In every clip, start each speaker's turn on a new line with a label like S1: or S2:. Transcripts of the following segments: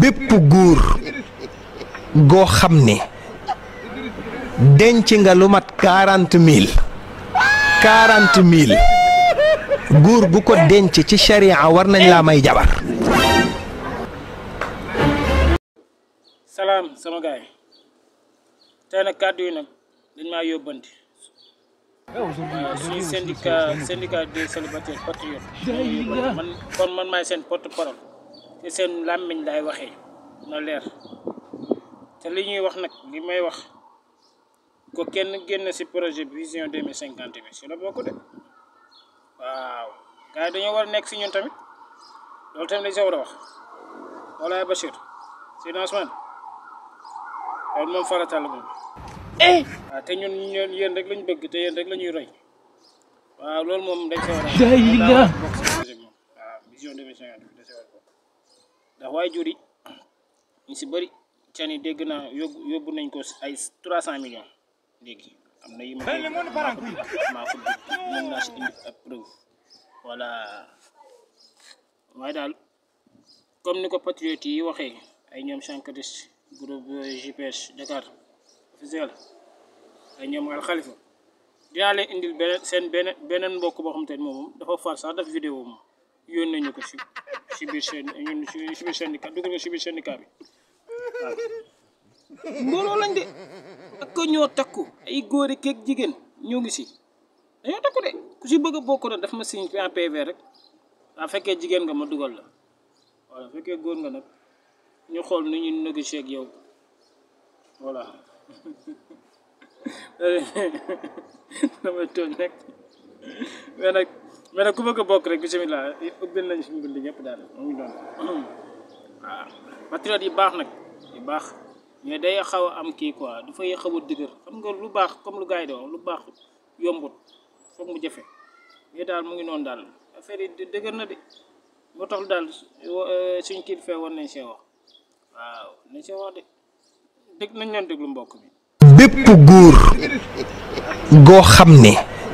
S1: bépp góor goo xam ne denc nga lu mat quarante mille quarante mille góor gu ko denc ci sharia war nañ laa may jabar
S2: salaam sama gaay tey nag kàddu yi nag dañ maa yóbbanti waaw suñu syndicat syndicat des célibataires patriotes man kon man maay seen porte parole te seen làmmiñ laay waxee na leer te li ñuy wax nag li may wax ko kenn génn ci projet vision 2050 bi si la bokk de waaw gars yi dañoo war a nekk si ñun tamit loolu tamit dañ sa war a wax walaay Bachir si Ousmane loolu moom farata la moom waaw te ñun ñun yéen rek lañ bëgg te yéen rek la ñuy roy waaw loolu moom dañ sa war a daa bokk si projet bi moom waaw vision 2050 bi da sa war a bokk ndax waaye jur yi ñu si bëri can yi dégg naa yóbbu yóbbu nañ ko ay trois cent millions léegi am na yi ma maa ko dégg mën naa si indi ab preuve voilà waaye daal comme ni ko patriote yi waxee ay ñoom Chankadis groupe GPS Dakar officiel ay ñoom Al Khalifa dinaa leen indil beneen seen beneen beneen mbokk boo xam te ne moom dafa far sax def vidéo moom yónnee ñu ko si si biir seen ñun si biir syndicat dugal ko si biir syndicat bi waaw mbooloo lañ de ak ko ñoo takku ay góor ak jigéen ñoo ngi si dañoo takku de ku si bëgg a bokk na daf ma signé en PV rek waa fekkee jigéen nga ma dugal la voilà fekkee góor nga nag ñu xool nu ñuy négocier ak yow voilà damay tooñ rek mais nag mais nag ku bëgg a bokk rek bisimilah ubbil nañ suñu bind ñëpp daal mu ngi doon waaw patriote yi baax nag yu baax mais day xaw a am kii quoi dafay xaw a dëgër xam nga lu baax comme lu gars yi di wax lu baax yombut foog mu jafe mais daal mu ngi noonu daal affaire yi dëgër na de moo tax daal suñ kii fee war nañ see wax waaw nañ see wax de dégg nañ leen déglu mbokk bi
S1: bépp góor goo xam ne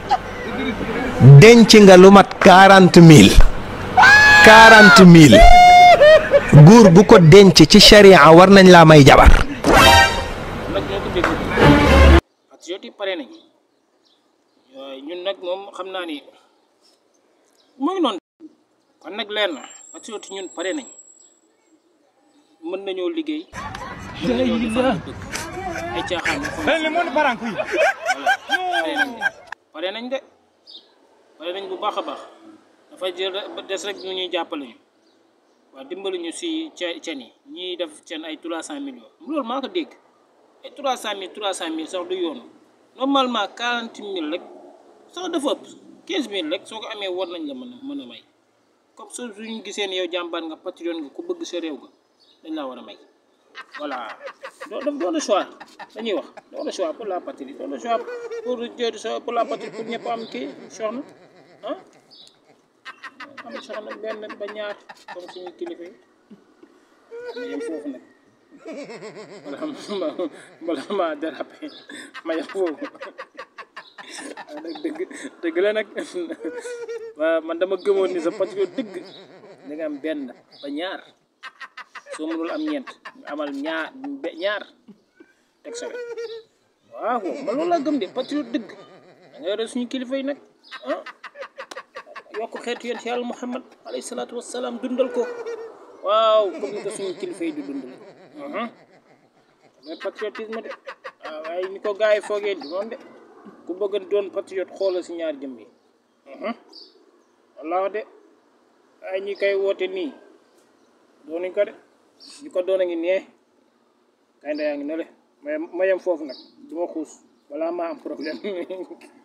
S1: denc nga lu mat quarante mille quarante mille góor gu ko denc ci sharia war nañ laa may jabar
S2: nag ñoo ko déglu patriote yi pare nañ waaye ñun nag moom xam naa ni mu ngi noonu kon nag leer na patriote ñun pare nañ mën nañoo liggéey mën nañoo defar lu bëgg ay caaxaan ñu xam pare nañ de pare nañ de pare nañ bu baax a baax dafa jël des rek ñu ñuy jàppale ñu waaw dimbali ñu si ce cen yi ñiy def cen ay trois cent millions loolu maa ko dégg ay trois cent mille trois cent mille sax du yoon normalement quarante mille rek sax dafa ëpp quinze mille rek soo ko amee war nañ la mën a mën a may comme so suñu gisee ne yow jàmbaar nga patriote nga ku bëgg sa réew ga dañ laa war a may voilà doo doo doo le choix dañuy wax doo le choix pour la patrie doo le choix pour jël sa pour la patrie pour ñëpp am kii soxna ah am soxna benn ba ñaar comme suñu kilifa yi ma yem foofu nag bala ma bala ma dérapé ma yem foofu waaw nag dëgg dëgg la nag waaw man dama gëmoon ni sa patriote dëgg da nga am benn ba ñaar soo mënul am ñeent nga amal ñaar ñaar teg sa wet waaw man loolu laa gëm de patriote dëgg da nga yore suñu kilifa yi nag ah yokk xeetu yonent yàlla Muhammad alayhi salaatu wassalaam dundal ko waaw comme ni ko suñu kilifa yi di dundal mais patriotisme de waaw waaye ni ko gars yi foogee di noonu de ku bëgg doon patriote xoolal si ñaar jëm yi wallaahi de ay ñi koy woote nii doonuñ ko de ñi ko doon a ngi nee kay nda yaa ngi ne le ma ma yem foofu nag du ma xuus balaa maa am problème